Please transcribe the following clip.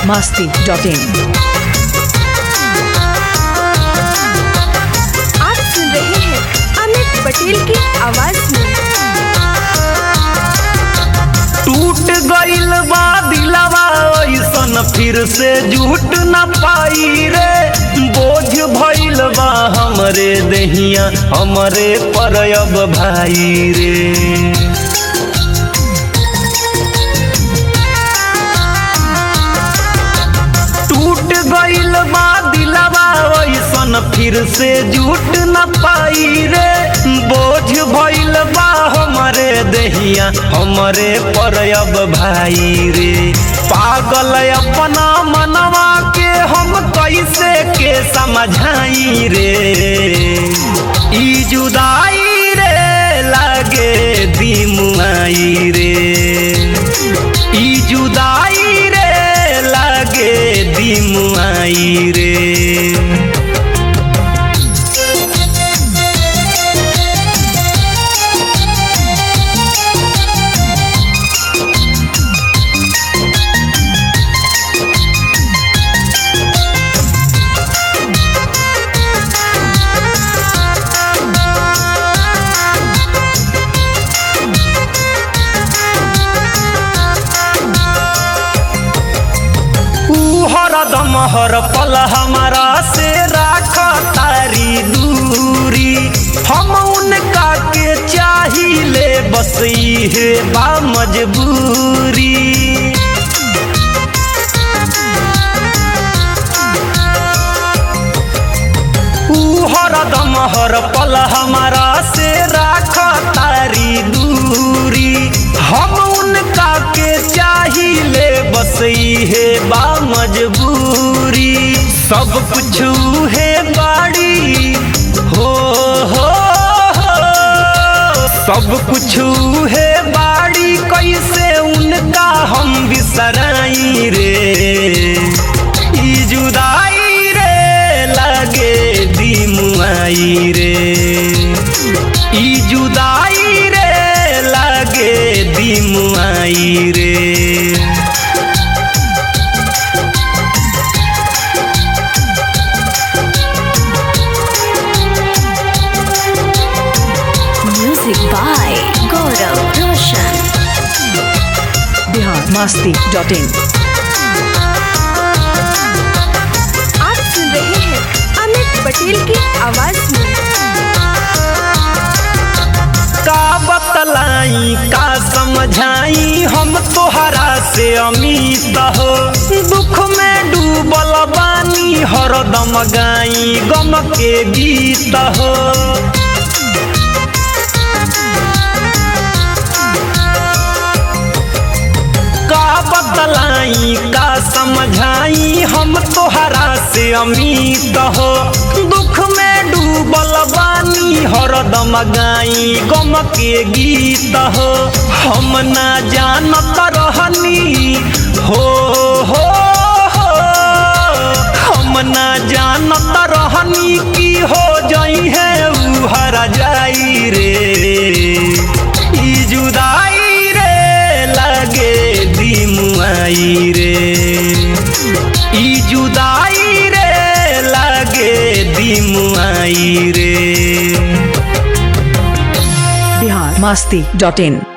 masti.in आप सुन रहे हैं अमित पटेल की आवाज में टूट गइल बा दिलवा ऐसन फिर से झूठ न पाई रे बोझ भइल बा हमरे दहिया हमरे पर अब भाई रे टूट गइल बा दिलवा ऐसन फिर से झूठ न पाई रे बोझ भइल बा हमरे दहिया हमरे पर अब भाई रे पागल अपना मनवा के हम कैसे के समझाई रे ई जुदाई रे लागे दिमुआई रे ई जुदाई रे लागे दिमुआई रे ऊ हरदम हर पल हमारा से राख तारी दूरी हम उनका के चाहिए बस इहे बा मजबूरी ऊ हरदम हर पल हमारा से राख तारी दूरी हम उनका के चाहिए बस इहे बा मजबूरी सब कुछ है बाड़ी हो हो हो सब कुछ है बाड़ी कैसे उनका हम बिसराई रे ई जुदाई रे लगे दिमुआई रे ई जुदाई रे लगे दिमुआई रे music by Gaurav Roshan Bihar masti.in आप सुन रहे हैं अमित पटेल की आवाज में का बतलाई का समझाई हम तोहरा से अमित हो दुख में डूबल बानी हरदम गाई गम के गीत हो का बतलाई का समझाई हम तोहरा से अमित हो दुख में डूबल बानी हरदम गाई गम के गीत हो हम ना जानत रहनी हो हो हो हम ना जानत रहनी की हो जाई है ऊ हरा जाई रे ई जुदाई रे लगे दिमुआई रे ई जुदाई रे लगे दिमुआई रे Bihar masti.in